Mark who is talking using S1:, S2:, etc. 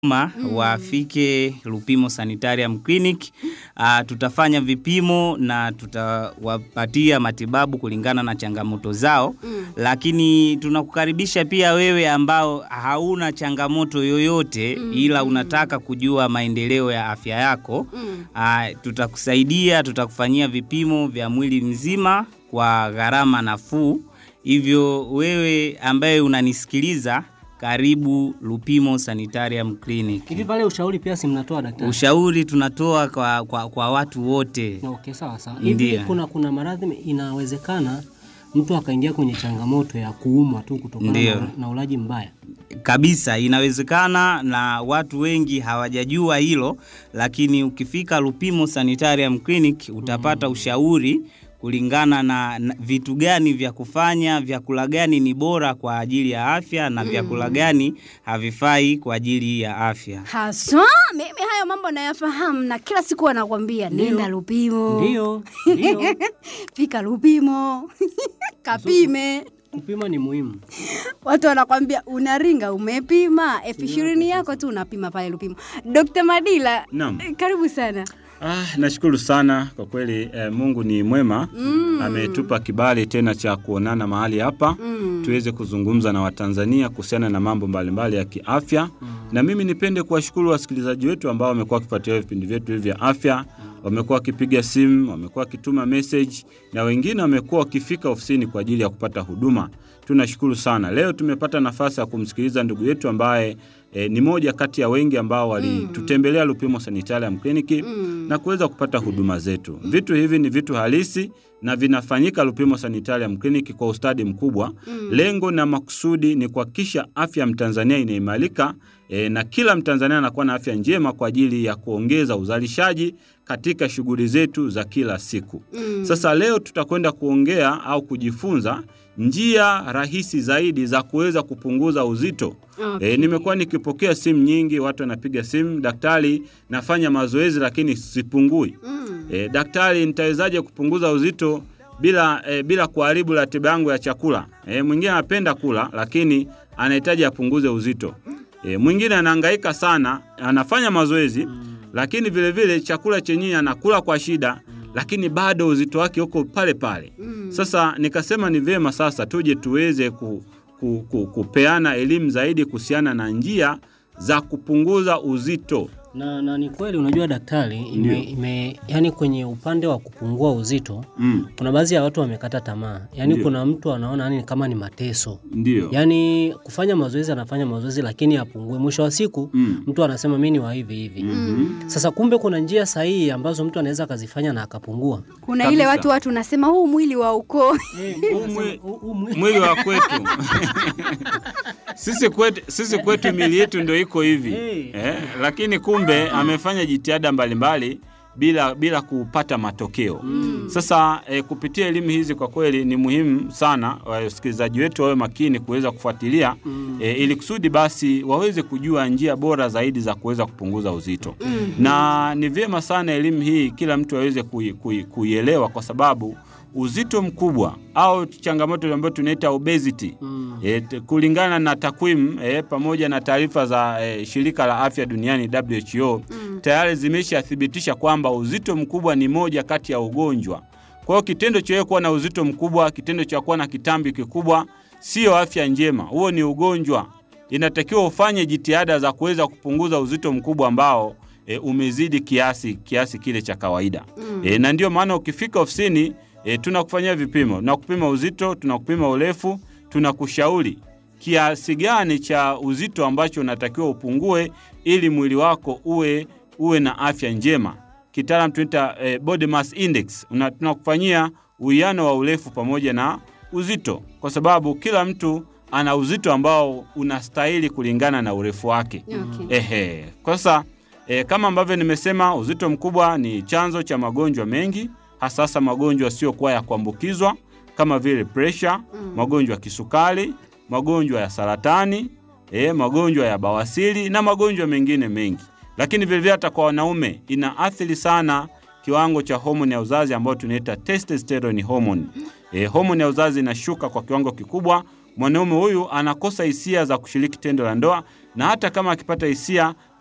S1: ma wafike Lupimo Sanitarium Clinic. Uh, tutafanya vipimo na tutawapatia matibabu kulingana na changamoto zao
S2: Mm.
S1: lakini tunakukaribisha pia wewe ambao hauna changamoto yoyote
S2: Mm.
S1: ila unataka kujua maendeleo ya afya yako.
S2: Mm.
S1: Uh, tutakusaidia, tutakufanyia vipimo vya mwili mzima kwa gharama nafuu. Hivyo wewe ambaye unanisikiliza, karibu Lupimo Sanitarium Clinic.
S3: Hivi pale ushauri pia si mnatoa daktari?
S1: Ushauri tunatoa kwa, kwa, kwa watu wote.
S3: Okay, sawa sawa.
S1: Ndiyo.
S3: Hivi kuna kuna maradhi inawezekana mtu akaingia kwenye changamoto ya kuumwa tu kutokana
S1: Ndiyo.
S3: na, na ulaji mbaya.
S1: Kabisa, inawezekana na watu wengi hawajajua hilo, lakini ukifika Lupimo Sanitarium Clinic utapata ushauri kulingana na, na vitu gani vya kufanya, vyakula gani ni bora kwa ajili ya afya na vyakula gani havifai kwa ajili ya afya.
S2: Haswa mimi hayo mambo nayafahamu, na kila siku wanakwambia nenda Lupimo,
S3: Ndio, ndio.
S2: fika Lupimo kapime.
S3: Kupima ni muhimu.
S2: Watu wanakwambia unaringa, umepima elfu ishirini yako tu unapima pale Lupimo. Dr. Madila,
S4: Naam.
S2: eh, karibu sana.
S4: Ah, nashukuru sana kwa kweli eh, Mungu ni mwema
S2: Mm.
S4: ametupa kibali tena cha kuonana mahali hapa
S2: Mm.
S4: tuweze kuzungumza na Watanzania kuhusiana na mambo mbalimbali ya kiafya na mimi nipende kuwashukuru wasikilizaji wetu ambao wamekuwa wakifuatilia vipindi vyetu hivi vya afya wamekuwa wakipiga simu wamekuwa wakituma message na wengine wamekuwa wakifika ofisini kwa ajili ya kupata huduma tunashukuru sana leo tumepata nafasi ya kumsikiliza ndugu yetu ambaye E, ni moja kati ya wengi ambao walitutembelea Lupimo Sanitarium Clinic
S2: Mm.
S4: na kuweza kupata huduma zetu. Vitu hivi ni vitu halisi na vinafanyika Lupimo Sanitarium Clinic kwa ustadi mkubwa.
S2: Mm.
S4: Lengo na makusudi ni kuhakikisha afya ya Mtanzania inaimarika e, na kila Mtanzania anakuwa na afya njema kwa ajili ya kuongeza uzalishaji katika shughuli zetu za kila siku.
S2: Mm.
S4: Sasa leo tutakwenda kuongea au kujifunza njia rahisi zaidi za kuweza kupunguza uzito.
S2: Okay.
S4: E, nimekuwa nikipokea simu nyingi, watu wanapiga simu, daktari, nafanya mazoezi lakini sipungui.
S2: Mm.
S4: E, daktari, nitawezaje kupunguza uzito bila e, bila kuharibu ratiba yangu ya chakula? E, mwingine anapenda kula lakini anahitaji apunguze uzito. E, mwingine anahangaika sana, anafanya mazoezi lakini vile vile chakula chenyewe anakula kwa shida lakini bado uzito wake uko pale pale.
S2: Mm.
S4: Sasa nikasema ni vyema sasa tuje tuweze ku, ku, ku, kupeana elimu zaidi kuhusiana na njia za kupunguza uzito.
S3: Na, na ni kweli unajua daktari ime, ime, yani kwenye upande wa kupungua uzito
S4: Mm,
S3: kuna baadhi ya watu wamekata tamaa. Yani
S4: Ndio.
S3: kuna mtu anaona yani kama ni mateso.
S4: ndio.
S3: Yaani kufanya mazoezi anafanya mazoezi lakini apungue. Mwisho wa siku
S4: Mm.
S3: mtu anasema mimi ni wa hivi hivi.
S4: Mhm.
S3: Sasa kumbe kuna njia sahihi ambazo mtu anaweza akazifanya na akapungua.
S2: Kuna
S4: Kabisa.
S2: ile watu watu unasema huu mwili wa ukoo
S4: mwi- Mwili wa kwetu sisi kwetu, sisi kwetu mili yetu ndio iko hivi
S3: Hey.
S4: eh, lakini kumbe amefanya jitihada mbalimbali bila, bila kupata matokeo Sasa eh, kupitia elimu hizi kwa kweli ni muhimu sana wasikilizaji wetu wawe makini kuweza kufuatilia eh, ili kusudi basi waweze kujua njia bora zaidi za kuweza kupunguza uzito na ni vyema sana elimu hii kila mtu aweze kui- kui- kuielewa kwa sababu uzito mkubwa au changamoto ambayo tunaita obesity
S3: Mm.
S4: E, t- kulingana na takwimu e, pamoja na taarifa za e, shirika la afya duniani WHO tayari zimeshathibitisha kwamba uzito mkubwa ni moja kati ya ugonjwa. Kwa hiyo kitendo cha wewe kuwa na uzito mkubwa, kitendo cha kuwa na kitambi kikubwa sio afya njema, huo ni ugonjwa. Inatakiwa ufanye jitihada za kuweza kupunguza uzito mkubwa ambao e, umezidi kiasi kiasi kile cha kawaida e, na ndio maana ukifika ofisini e, tunakufanyia vipimo, tunakupima uzito, tunakupima urefu, tunakushauri kiasi gani cha uzito ambacho unatakiwa upungue ili mwili wako uwe uwe na afya njema. Kitaalam tunaita eh, body mass index. Una- Tunakufanyia uwiano wa urefu pamoja na uzito, kwa sababu kila mtu ana uzito ambao unastahili kulingana na urefu wake.
S2: Okay.
S4: Ehe. Kwa sasa e, kama ambavyo nimesema uzito mkubwa ni chanzo cha magonjwa mengi, hasa hasa magonjwa yasiyokuwa ya kuambukizwa kama vile presha, magonjwa ya kisukari, magonjwa ya saratani, e, magonjwa ya bawasiri na magonjwa mengine mengi. Lakini vilevile hata kwa wanaume inaathiri sana kiwango cha homoni ya uzazi ambayo tunaita testosterone hormone. E, homoni ya uzazi inashuka kwa kiwango kikubwa, mwanaume huyu anakosa hisia za kushiriki tendo la ndoa na hata kama akipata hisia